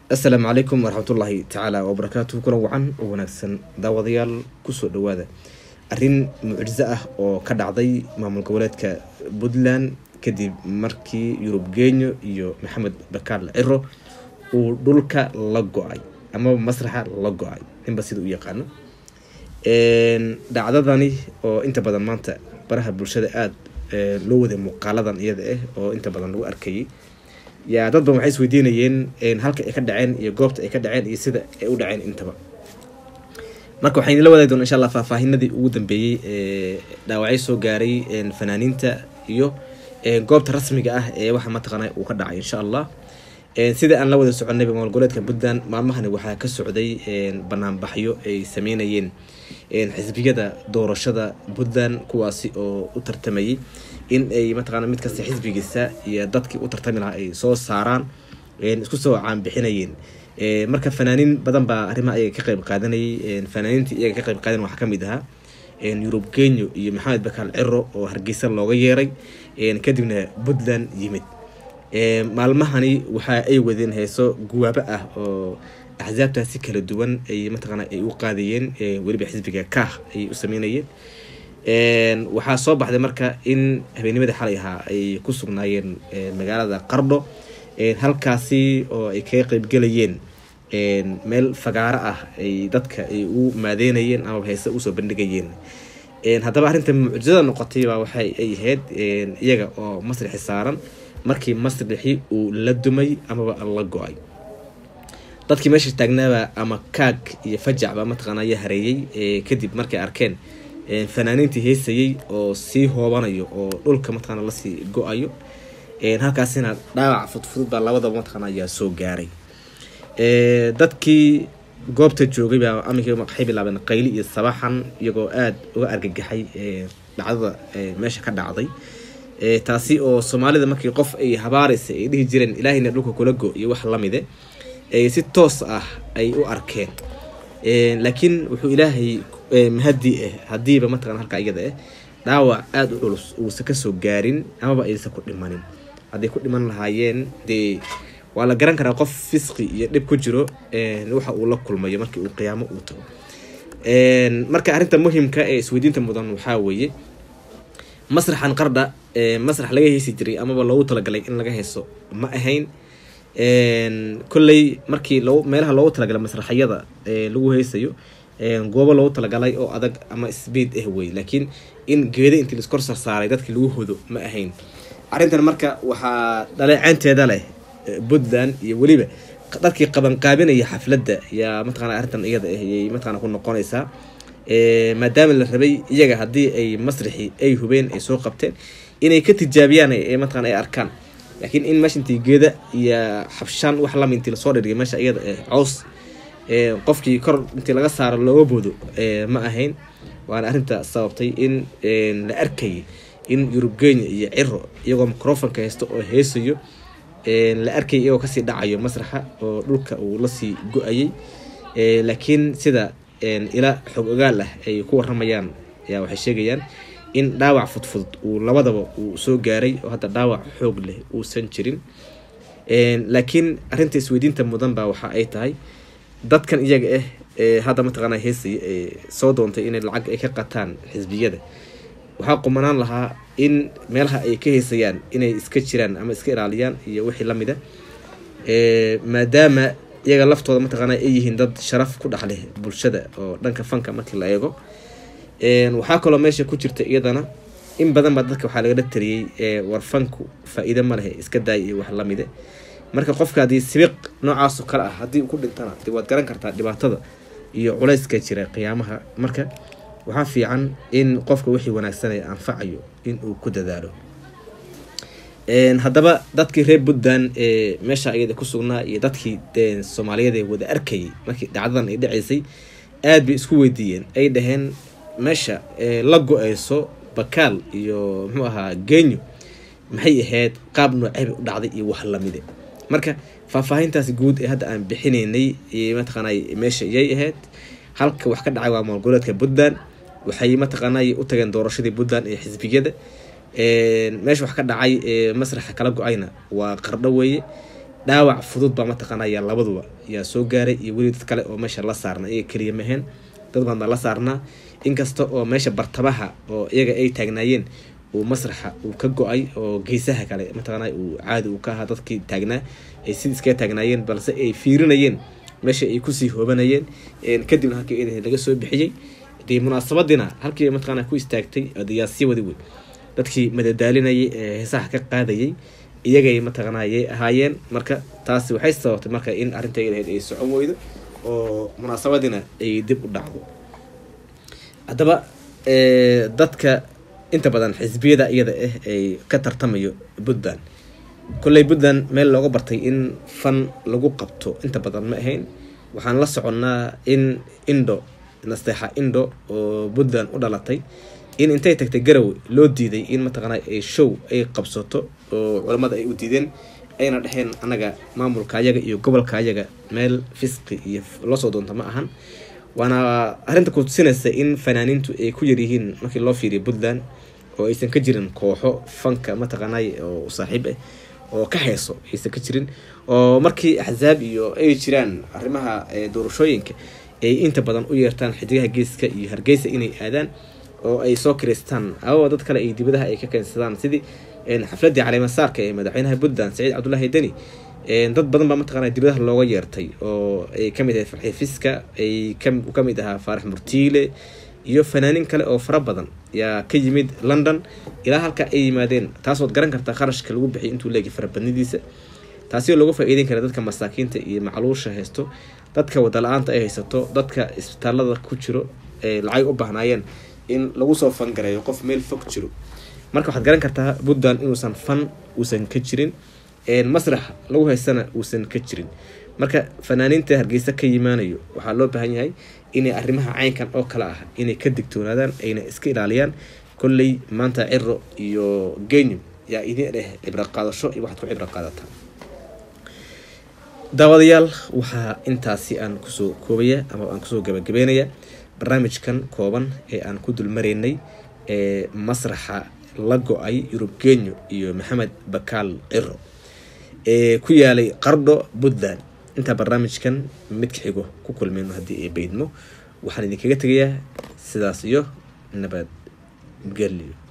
assalaamu calaykum waraxmatullaahi tacaala wabarakaatuhu kulan wacan oo wanaagsan daawadayaal kusoo dhawaada arrin mucjiso ah oo ka dhacday maamul goboleedka puntland kadib markii yurub genyo iyo maxamed bakaal ciro uu dhulka la go-ay amaba masraxa la go-ay ninba sida u yaqaano dhacdadani oo inta badan maanta baraha bulshada aada loo waday muuqaaladan iyada ah oo inta badan lagu arkayay yaa dad badan waxay is weydiinayeen halka ay ka dhaceen iyo goobta ay ka dhaceen iyo sida ay u dhaceen intaba marka waxaan la wadaagi doona insha allah faahfaahinadii ugu dambeeyey ee dhaawacyo soo gaaray fanaaniinta iyo goobta rasmiga ah ee waxa mataqaana uu ka dhacay insha allah sida aan la wada soconayba maamul goboleedka puntland maalmahani waxaa ka socday banaanbaxyo ay sameynayeen xisbiyada doorashada puntland kuwaasi oo u tartamayay in ay mataqaana mid kasta xisbigiisa iyo dadkii u tartami lahaa ay soo saaraan isku soo caanbixinayeen marka fanaaniin badan baa arrimaha ayaga ka qayb qaadanayay fanaaniintii iyaga ka qayb qaadan waxaa kamid ahaa yurub genyo iyo maxamed bakaal ciro oo hargeysa looga yeeray kadibna puntland yimid maalmahani waxa ay wadeen heeso guwaabo ah oo axsaabtaasi kala duwan ay mataqaana ay u qaadayeen weliba xisbiga kaah ay u sameynayeen waxaa soo baxday marka in habeennimadii xalay ahaa ay ku sugnaayeen magaalada qardho halkaasi oo ay kaga qeybgelayeen meel fagaaro ah ay dadka ay u maadeynayeen amaba heese usoo bandhigayeen haddaba arrinta mucjisada noqotay baa waxay ay ahayd iyaga oo masrixi saaran markii masrixi uu la dumay amaba la go-ay dadkii meesha taagnaaba ama kaag iyo fajacba mataqaana ayaa hareeyey kadib markay arkeen fanaaniintii heysayay oo sii hoobanayo oo dhulka mataqaana lasii go-ayo halkaasina dhaawac fudfudud baa labadaba mataqaana ayaa soo gaaray dadkii goobta joogay baa aminkii waxay bilaabeen qayli iyo sabaxan iyagoo aada uga argagaxay dhacdada meesha ka dhacday taasi oo soomaalida markii qof ay habaaraysa ay dhihi jireen ilaahayna dhulka kula go iyo wax lamide si toos ah ay u arkeen laakiin wuxuu ilaahay mahadi ah hadiiba mataqana halka iyada ah dhaawac aada u culus uusan kasoo gaarin amaba aysan ku dhimanin hadday ku dhiman lahaayeen dee waa la garan karaa qof fisqi iyo dhib ku jiro waxa uu la kulmayo markii uu qiyaamo uu tago marka arrinta muhimka ee isweydiinta mudan waxaa weeye masraxan qardha masrax laga heesi jiray amaba loogu talagalay in laga heeso ma ahayn kolley markii lo meelaha loogu talagalay masraxyada lagu heesayo goobo loogu talagalay oo adag ama sbeed ah wey laakiin in geeda intii laiskor sarsaaray dadkii lagu hodo ma ahayn arrintan marka waxaa dhaleecaynteeda leh puntland iyo weliba dadkii qabanqaabinaya xafladda yaa mataqana arrintan iyada ah yay mataqana ku noqonaysaa maadaama la rabay iyaga haddii ay masrixi ay hubeen ay soo qabteen inay ka tijaabiyaan mataqana ay arkaan laakiin in meesha intii geeda iyo xabshaan wax lama intii lasoo dhirgay meesha iyada cows qofkii kor intii laga saaro looga boodo ma ahayn waana arrinta sababtay in la arkayay in yurub genya iyo ciro iyagoo microfonka haysto oo heesayo la arkayay iyagoo kasii dhacayo masraxa oo dhulka uu lasii go-ayay laakiin sida ila xog ogaal ah ay ku waramayaan ayaa waxay sheegayaan in dhaawac fudfudud uu labadaba uu soo gaaray oo hadda dhaawac xoog leh uusan jirin laakiin arrinta isweydiinta mudan baa waxa ay tahay dadkan iyaga ah hadda mataqaana heesaya soo doontay inay lacag ay ka qataan xisbiyada waxaa qumanaan lahaa in meelaha ay ka heesayaan inay iska jiraan ama iska ilaaliyaan iyo wixii lamida maadaama iyaga laftooda mataqaana ay yihiin dad sharaf ku dhexleh bulshada oo dhanka fanka markii la eego waxaa kaloo meesha ku jirta iyadana in badan baa dadka waxaa lagala taliyey war fanku faa-iide ma lehe iska daaya iyo wax lamide marka qofka haddii sibiq noocaasoo kale ah haddii ku dhintana de waad garan kartaa dhibaatada iyo culayska jira qiyaamaha marka waxaa fiican in qofka wixii wanaagsanaya anfacayo in uu ku dadaalo haddaba dadkii reer puntland ee meesha iyada ku sugnaa iyo dadkii soomaaliyeed ee wada arkayay markii dhacdadan ay dhaceysay aada bay isku weydiiyeen ay dhaheen meesha la go-eyso bakaal iyo muxuu ahaa genyo maxay ahayd qaab nooceebay u dhacday iyo wax lamide marka faahfaahintaas guud ee hadda aan bixinaynay mataqaana meesha iyay ahayd halka wax ka dhacay waa maamul goboleedka puntland waxay mataqaana u tageen doorashadii puntland ee xisbiyada meesha wax ka dhacay masraxa kala go-ayna waa qardho weeye dhaawac fudud baa mataqaana ayaa labaduba yaa soo gaaray iyo weli dad kale oo meesha la saarna iyaga keliya maheen dad badan baa la saarnaa inkasta oo meesha bartabaha oo iyaga ay taagnaayeen uu masraxa uu ka go-ay oo geesaha kale mataqaana uu caadi uu ka ahaa dadkii taagnaa ay sid iskaga taagnaayeen balse ay fiirinayeen meesha ay kusii hoobanayeen kadibna halkii eedaheed laga soo bixiyey dee munaasabadiina halkii mataqaana ku istaagtay adayaasya wadi wey dadkii madadaalinayay ee heesaha ka qaadayay iyagay mataqaanayay ahaayeen marka taasi waxay sababtay marka in arrinta eedaheed ay socon weydo oo munaasabadiina ay dib u dhacdo haddaba dadka inta badan xisbiyada iyada ah ay ka tartamayo puntland kolley puntland meel looga bartay in fan lagu qabto inta badan ma ahayn waxaan la soconnaa in indo nasteexa indo oo puntland u dhalatay in intay tagtay garowe loo diiday in mataqaana ay show ay qabsato oo culamada ay u diideen ayna dheheen annaga maamulka ayaga iyo gobolka ayaga meel fisqi iyo loosoo doonta ma ahan waana arrinta kutusinaysa in fanaaniintu ay ku yaryihiin markii loo fiiriyo puntland oo aysan ka jirin kooxo fanka mataqaanay oo saaxiib ah oo ka heeso aysan ka jirin oo markii axsaab iyo ay jiraan arrimaha doorashooyinka ay inta badan u yeertaan xidigaha geeska iyo hargeysa inay aadaan oo ay soo kireystaan awa dad kale ay dibadaha ay ka keensadaan sidii xafladii caleemasaarka ee madaxweynaha puntland saciid cabdulaahi deni dad badan baa mataqaana dibadaha looga yeertay oo ay kamid ahayd farxi fiska ay kamid ahaa faarax murtiile iyo fanaaniin kale oo fara badan yaa ka yimid london ilaa halka ay yimaadeen taasood garan kartaa kharashka lagu bixiy intuu leegay farabadnidiisa taasi oo lagu faa-iideyn kara dadka masaakiinta iyo macluusha haysto dadka wadala-aanta ay haysato dadka isbitaalada ku jiro ee lacag u baahnaayeen in lagu soo fangareeyo qof meel fog jiro marka waxaad garan kartaa puntland inuusan fan uusan ka jirin masraxa lagu haysana uusan ka jirin marka fanaaniinta hargeysa ka yimaanayo waxaa loo baahan yahay inay arrimaha caynkan oo kale ah inay ka digtoonaadaan ayna iska ilaaliyaan kolley maanta ciro iyo genyum yaa idin dheh cibro qaadasho iyo waxaad ku cibro qaadataa daawadayaal waxaa intaasi aan kusoo koobaya ama aan kusoo gabagabeynaya barnaamijkan kooban ee aan ku dulmaraynay ee masraxa la go-ay yurub genyo iyo maxamed bakaal ciro ee ku yaalay qardho puntland intaa barnaamijkan midka xigo ku kulmeyno haddii ay beydmo waxaan idinkaga tegayaa sidaas iyo nabad gelyo